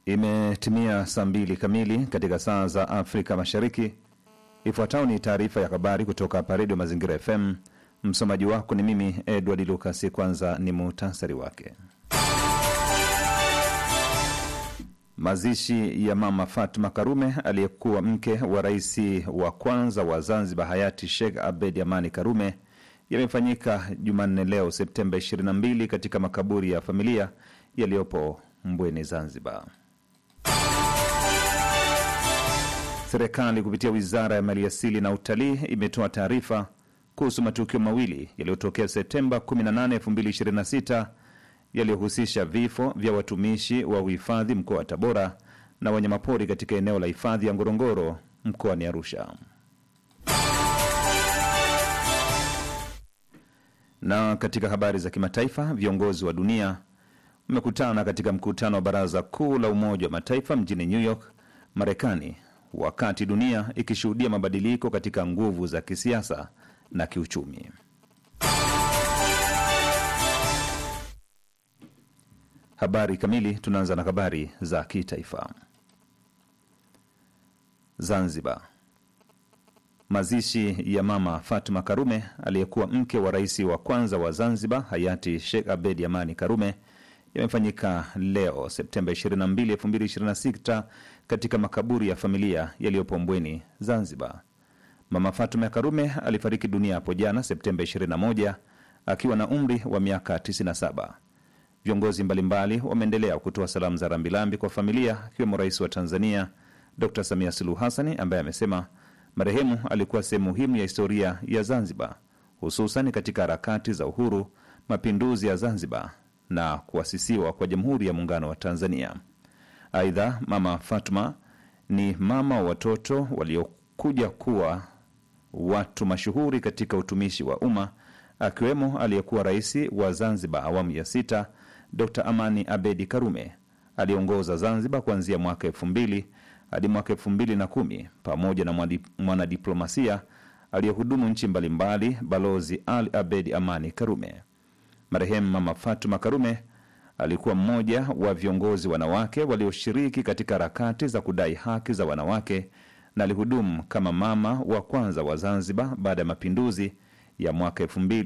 Imetimia saa mbili kamili katika saa za Afrika Mashariki. Ifuatayo ni taarifa ya habari kutoka hapa Redio Mazingira FM. Msomaji wako ni mimi Edward Lucas. Kwanza ni muhtasari wake. Mazishi ya Mama Fatma Karume aliyekuwa mke wa rais wa kwanza wa Zanzibar hayati Sheikh Abed Amani Karume yamefanyika Jumanne leo Septemba 22 katika makaburi ya familia yaliyopo Mbweni, Zanzibar. Serikali kupitia wizara ya maliasili na utalii imetoa taarifa kuhusu matukio mawili yaliyotokea Septemba 18, 2026 yaliyohusisha vifo vya watumishi wa uhifadhi mkoa wa Tabora na wanyamapori katika eneo la hifadhi ya Ngorongoro mkoani Arusha. Na katika habari za kimataifa, viongozi wa dunia wamekutana katika mkutano wa Baraza Kuu la Umoja wa Mataifa mjini New York, Marekani, wakati dunia ikishuhudia mabadiliko katika nguvu za kisiasa na kiuchumi. Habari kamili. Tunaanza na habari za kitaifa. Zanzibar. Mazishi ya Mama Fatma Karume aliyekuwa mke wa rais wa kwanza wa Zanzibar hayati Sheikh Abedi Amani Karume yamefanyika leo Septemba 22, 2026 katika makaburi ya familia yaliyopo Mbweni, Zanzibar. Mama Fatuma Karume alifariki dunia hapo jana Septemba 21 akiwa na umri wa miaka 97. Viongozi mbalimbali wameendelea kutoa salamu za rambirambi kwa familia, akiwemo Rais wa Tanzania Dr Samia Suluhu Hassani ambaye amesema marehemu alikuwa sehemu muhimu ya historia ya Zanzibar, hususan katika harakati za uhuru, mapinduzi ya Zanzibar na kuasisiwa kwa Jamhuri ya Muungano wa Tanzania. Aidha, Mama Fatma ni mama wa watoto waliokuja kuwa watu mashuhuri katika utumishi wa umma akiwemo aliyekuwa rais wa Zanzibar awamu ya sita Dr Amani Abedi Karume aliongoza Zanzibar kuanzia mwaka elfu mbili hadi mwaka elfu mbili na kumi pamoja na mwanadiplomasia aliyehudumu nchi mbalimbali Balozi Ali Abedi Amani Karume. Marehemu Mama Fatuma Karume alikuwa mmoja wa viongozi wanawake walioshiriki katika harakati za kudai haki za wanawake na alihudumu kama mama wa kwanza wa Zanzibar baada ya mapinduzi ya mwaka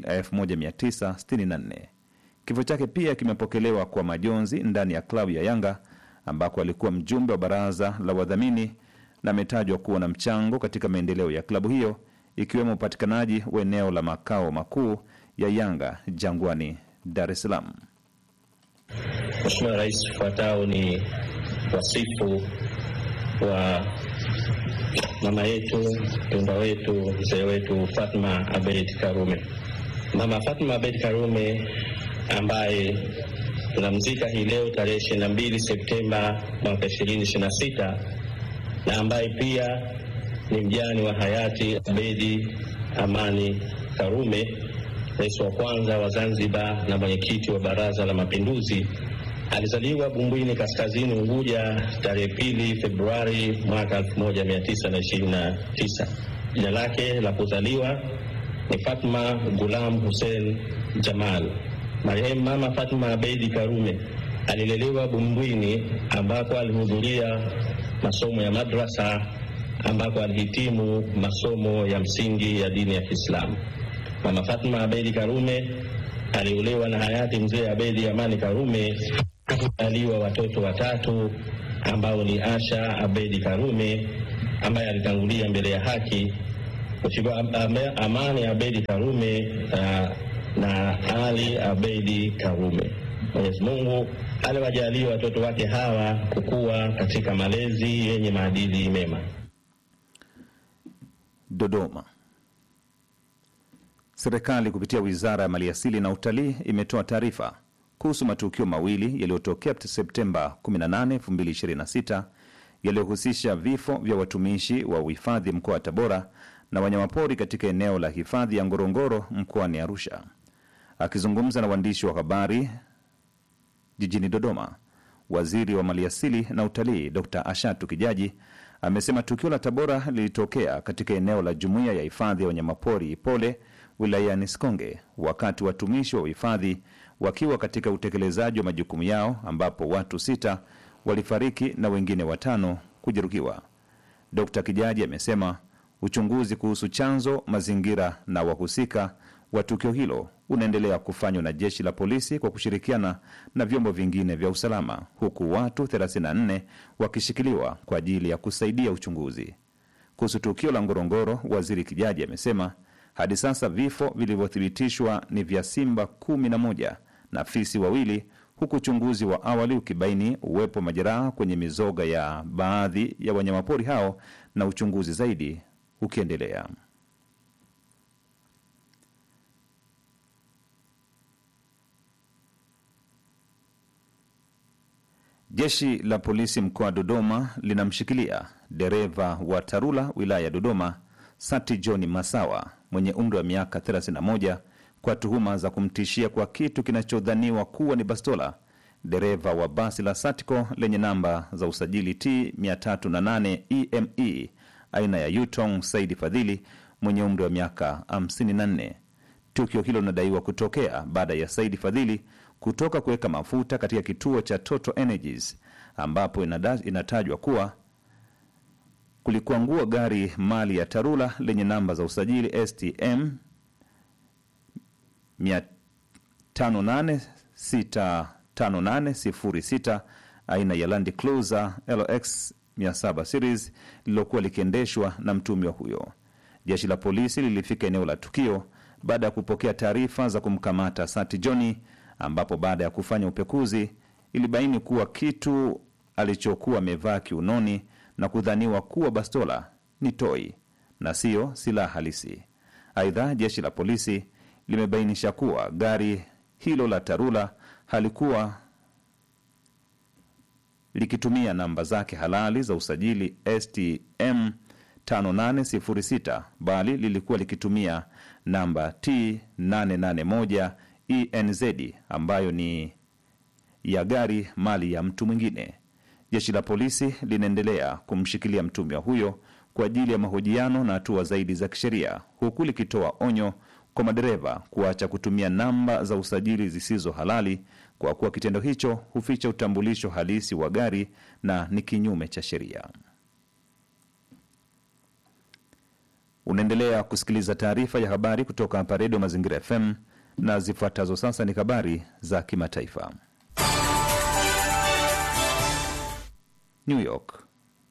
1964. Kifo chake pia kimepokelewa kwa majonzi ndani ya klabu ya Yanga ambako alikuwa mjumbe wa baraza la wadhamini na ametajwa kuwa na mchango katika maendeleo ya klabu hiyo ikiwemo upatikanaji wa eneo la makao makuu ya Yanga Jangwani, Dar es Salaam. Mheshimiwa Rais, ufuatao ni wasifu wa mama yetu mpendwa wetu mzee wetu Fatma Abeid Karume. Mama Fatma Abeid Karume ambaye tunamzika hii leo tarehe ishirini na mbili Septemba mwaka ishirini ishirini na sita na ambaye pia ni mjane wa hayati Abedi Amani Karume, rais wa kwanza wa Zanzibar na mwenyekiti wa Baraza la Mapinduzi. Alizaliwa Bumbwini, kaskazini Unguja, tarehe pili Februari mwaka 1929. Jina lake la kuzaliwa ni Fatma Gulam Hussein Jamal. Marehemu Mama Fatma Abeidi Karume alilelewa Bumbwini ambako alihudhuria masomo ya madrasa ambako alihitimu masomo ya msingi ya dini ya Kiislamu. Mama Fatma Abeidi Karume aliolewa na hayati mzee Abedi Amani Karume, aliwa watoto watatu ambao ni Asha Abedi Karume ambaye alitangulia mbele ya haki, Mheshimiwa Amani Abedi Karume uh, na Ali Abedi Karume. Mwenyezi Mungu aliwajalia watoto wake hawa kukua katika malezi yenye maadili mema. Dodoma. Serikali kupitia wizara ya maliasili na utalii imetoa taarifa kuhusu matukio mawili yaliyotokea Septemba 18, 2026 yaliyohusisha vifo vya watumishi wa uhifadhi mkoa wa Tabora na wanyamapori katika eneo la hifadhi ya Ngorongoro mkoani Arusha. Akizungumza na waandishi wa habari jijini Dodoma, waziri wa maliasili na utalii Dr Ashatu Kijaji amesema tukio la Tabora lilitokea katika eneo la jumuiya ya hifadhi ya wanyamapori Ipole wilayani Sikonge, wakati watumishi wa uhifadhi wakiwa katika utekelezaji wa majukumu yao, ambapo watu sita walifariki na wengine watano kujeruhiwa. Dkt Kijaji amesema uchunguzi kuhusu chanzo, mazingira na wahusika wa tukio hilo unaendelea kufanywa na jeshi la polisi kwa kushirikiana na vyombo vingine vya usalama, huku watu 34 wakishikiliwa kwa ajili ya kusaidia uchunguzi. Kuhusu tukio la Ngorongoro, waziri Kijaji amesema hadi sasa vifo vilivyothibitishwa ni vya simba 11 na fisi wawili, huku uchunguzi wa awali ukibaini uwepo wa majeraha kwenye mizoga ya baadhi ya wanyamapori hao na uchunguzi zaidi ukiendelea. Jeshi la polisi mkoa wa Dodoma linamshikilia dereva wa Tarura wilaya ya Dodoma, Sati John Masawa mwenye umri wa miaka 31 kwa tuhuma za kumtishia kwa kitu kinachodhaniwa kuwa ni bastola dereva wa basi la Satco lenye namba za usajili T 308 EME aina ya Yutong Saidi Fadhili mwenye umri wa miaka 54. Tukio hilo linadaiwa kutokea baada ya Saidi Fadhili kutoka kuweka mafuta katika kituo cha Total Energies ambapo inada, inatajwa kuwa kulikuangua gari mali ya Tarura lenye namba za usajili STM 58865806 aina ya Land Cruiser LX 700 series lililokuwa likiendeshwa na mtumiwa huyo. Jeshi la polisi lilifika eneo la tukio baada ya kupokea taarifa za kumkamata Sati Johni, ambapo baada ya kufanya upekuzi ilibaini kuwa kitu alichokuwa amevaa kiunoni na kudhaniwa kuwa bastola ni toi na siyo silaha halisi. Aidha, jeshi la polisi limebainisha kuwa gari hilo la Tarura halikuwa likitumia namba zake halali za usajili STM 5806 bali lilikuwa likitumia namba T 881 ENZ ambayo ni ya gari mali ya mtu mwingine. Jeshi la polisi linaendelea kumshikilia mtumiwa huyo kwa ajili ya mahojiano na hatua zaidi za kisheria, huku likitoa onyo kwa madereva kuacha kutumia namba za usajili zisizo halali kwa kuwa kitendo hicho huficha utambulisho halisi wa gari na ni kinyume cha sheria. Unaendelea kusikiliza taarifa ya habari kutoka hapa Redio Mazingira FM na zifuatazo sasa ni habari za kimataifa. New York.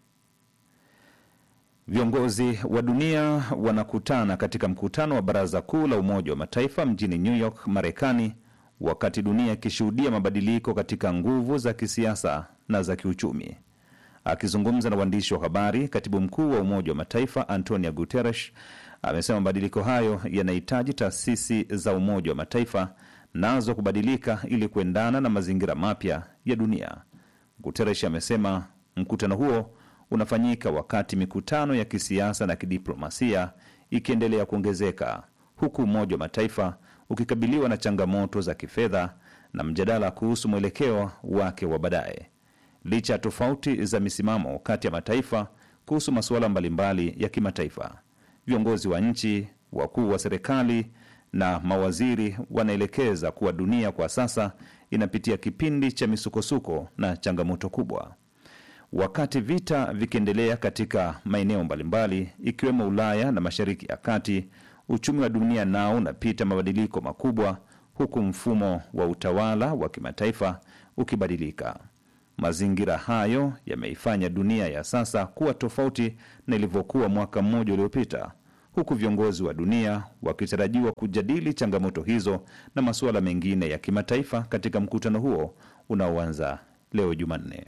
Viongozi wa dunia wanakutana katika mkutano wa Baraza Kuu la Umoja wa Mataifa mjini New York, Marekani, wakati dunia ikishuhudia mabadiliko katika nguvu za kisiasa na za kiuchumi. Akizungumza na waandishi wa habari, katibu mkuu wa Umoja wa Mataifa Antonio Guterres amesema mabadiliko hayo yanahitaji taasisi za Umoja wa Mataifa nazo kubadilika ili kuendana na mazingira mapya ya dunia. Guterres amesema mkutano huo unafanyika wakati mikutano ya kisiasa na kidiplomasia ikiendelea kuongezeka huku Umoja wa Mataifa ukikabiliwa na changamoto za kifedha na mjadala kuhusu mwelekeo wake wa baadaye. Licha ya tofauti za misimamo kati ya mataifa kuhusu masuala mbalimbali ya kimataifa, viongozi wa nchi, wakuu wa serikali na mawaziri wanaelekeza kuwa dunia kwa sasa inapitia kipindi cha misukosuko na changamoto kubwa. Wakati vita vikiendelea katika maeneo mbalimbali ikiwemo Ulaya na Mashariki ya Kati, uchumi wa dunia nao unapita mabadiliko makubwa, huku mfumo wa utawala wa kimataifa ukibadilika. Mazingira hayo yameifanya dunia ya sasa kuwa tofauti na ilivyokuwa mwaka mmoja uliopita, huku viongozi wa dunia wakitarajiwa kujadili changamoto hizo na masuala mengine ya kimataifa katika mkutano huo unaoanza leo Jumanne.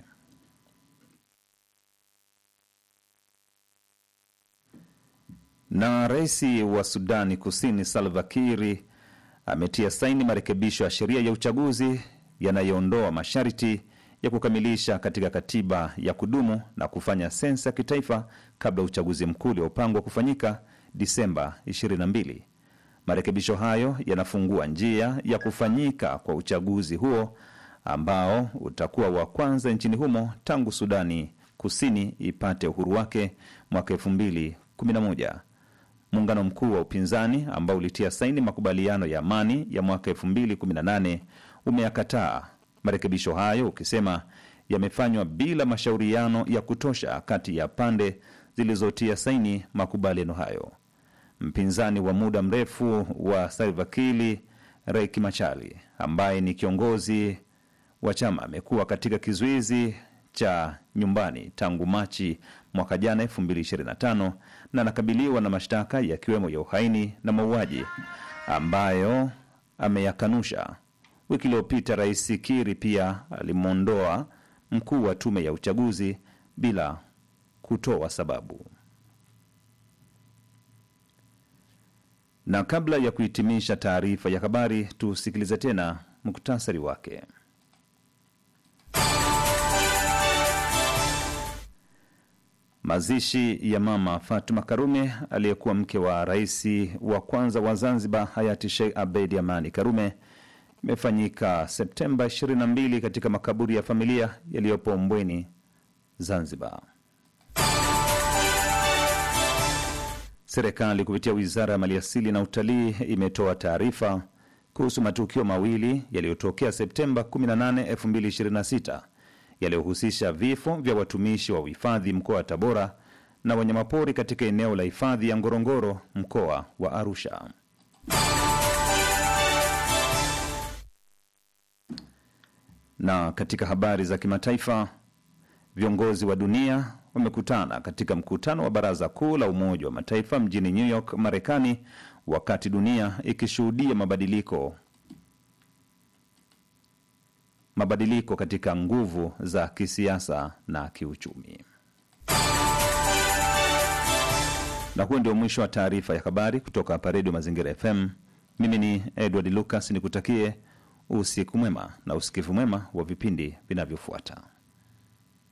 Na rais wa Sudani Kusini Salva Kiir ametia saini marekebisho ya sheria ya uchaguzi yanayoondoa masharti ya kukamilisha katika katiba ya kudumu na kufanya sensa ya kitaifa kabla ya uchaguzi mkuu uliopangwa kufanyika Disemba 22. Marekebisho hayo yanafungua njia ya kufanyika kwa uchaguzi huo ambao utakuwa wa kwanza nchini humo tangu Sudani Kusini ipate uhuru wake mwaka 2011. Muungano mkuu wa upinzani ambao ulitia saini makubaliano ya amani ya mwaka 2018 umeyakataa marekebisho hayo ukisema yamefanywa bila mashauriano ya kutosha kati ya pande zilizotia saini makubaliano hayo. Mpinzani wa muda mrefu wa Salva Kiir, Riek Machar, ambaye ni kiongozi wa chama, amekuwa katika kizuizi cha nyumbani tangu Machi mwaka jana 2025 na anakabiliwa na mashtaka yakiwemo ya uhaini na mauaji ambayo ameyakanusha. Wiki iliyopita Rais Kiir pia alimwondoa mkuu wa tume ya uchaguzi bila kutoa sababu. Na kabla ya kuhitimisha taarifa ya habari, tusikilize tena muktasari wake. Mazishi ya mama Fatuma Karume aliyekuwa mke wa rais wa kwanza wa Zanzibar hayati Sheikh Abeid Amani Karume imefanyika Septemba 22 katika makaburi ya familia yaliyopo Mbweni, Zanzibar. Serikali kupitia wizara ya maliasili na utalii imetoa taarifa kuhusu matukio mawili yaliyotokea Septemba 18, 2026 yaliyohusisha vifo vya watumishi wa uhifadhi mkoa wa Tabora na wanyamapori katika eneo la hifadhi ya Ngorongoro mkoa wa Arusha. Na katika habari za kimataifa, viongozi wa dunia wamekutana katika mkutano wa Baraza Kuu la Umoja wa Mataifa mjini New York, Marekani, wakati dunia ikishuhudia mabadiliko mabadiliko katika nguvu za kisiasa na kiuchumi. Na huo ndio mwisho wa taarifa ya habari kutoka hapa Redio Mazingira FM. Mimi ni Edward Lucas, nikutakie usiku mwema na usikivu mwema wa vipindi vinavyofuata.